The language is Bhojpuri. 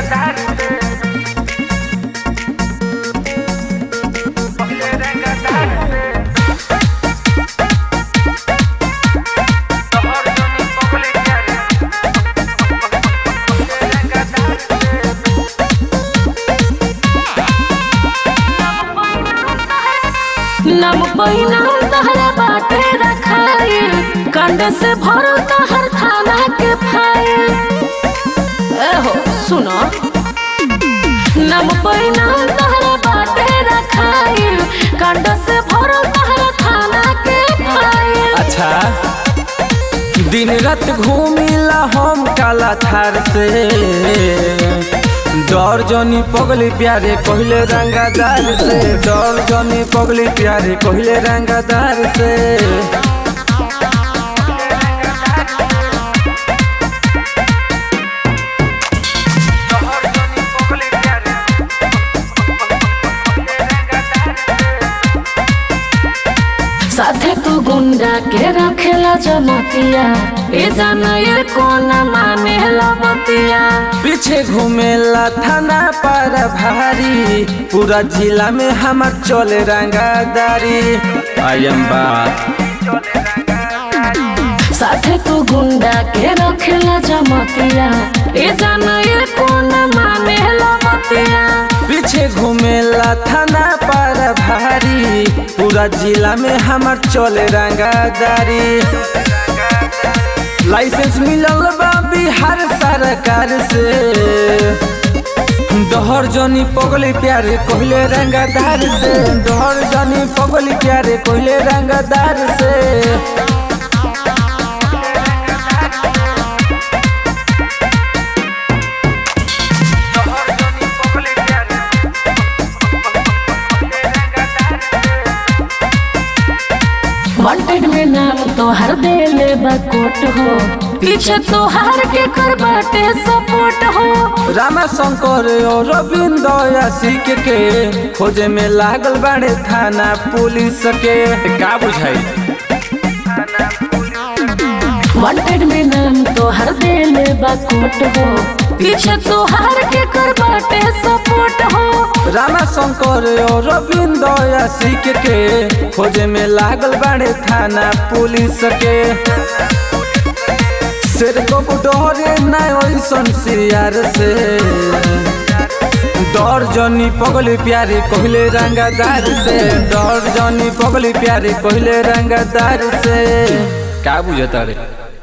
नम पहिना तहरा बाटे रखाइल कंड से भरो तहर थाना के फाइल एहो सुनो नम पहिना तहरा बाटे रखाइल कंड से भरो तहर थाना के फाइल अच्छा दिन रात घूमिला हम काला थार से डर जनी पगली प्यारे कहले रंगादार से डर जनी पगली प्यारे कहले रंगादार से साथे तू गुंडा के रखेला जमतिया ए जाना ये कौन माने लबतिया पीछे घूमेला थाना पर भारी पूरा जिला में हमार चले रंगादारी आई एम बात साथे तू गुंडा के रखेला जमतिया ए जाना ये कौन माने लबतिया पीछे घूमेला थाना पर भारी पूरा जिला में हमार चले रंगादारी लाइसेंस मिलल बा बिहार सरकार से दोहर जनी पगली प्यारे कहले रंगादार से दोहर जनी पगली प्यारे कहले रंगादार से वांटेड में नाम तोहर देले बकोट हो पीछे तोहार के कर बाटे सपोर्ट हो रामा शंकर और रविंद्र यासिक के खोजे में लागल बाड़े थाना पुलिस के का बुझाई वांटेड में नाम तोहर देले बकोट हो पीछे तोहार के कर बाटे सपोर्ट हो रामा शंकर और रविंद्र यासिक के खोजे में लागल बाड़े थाना पुलिस के सिर को डरे ना ओइसन सियार से डर जनी पगली प्यारे कहले रंगादार से डर जनी पगली प्यारे कहले रंगादार से का बुझता रे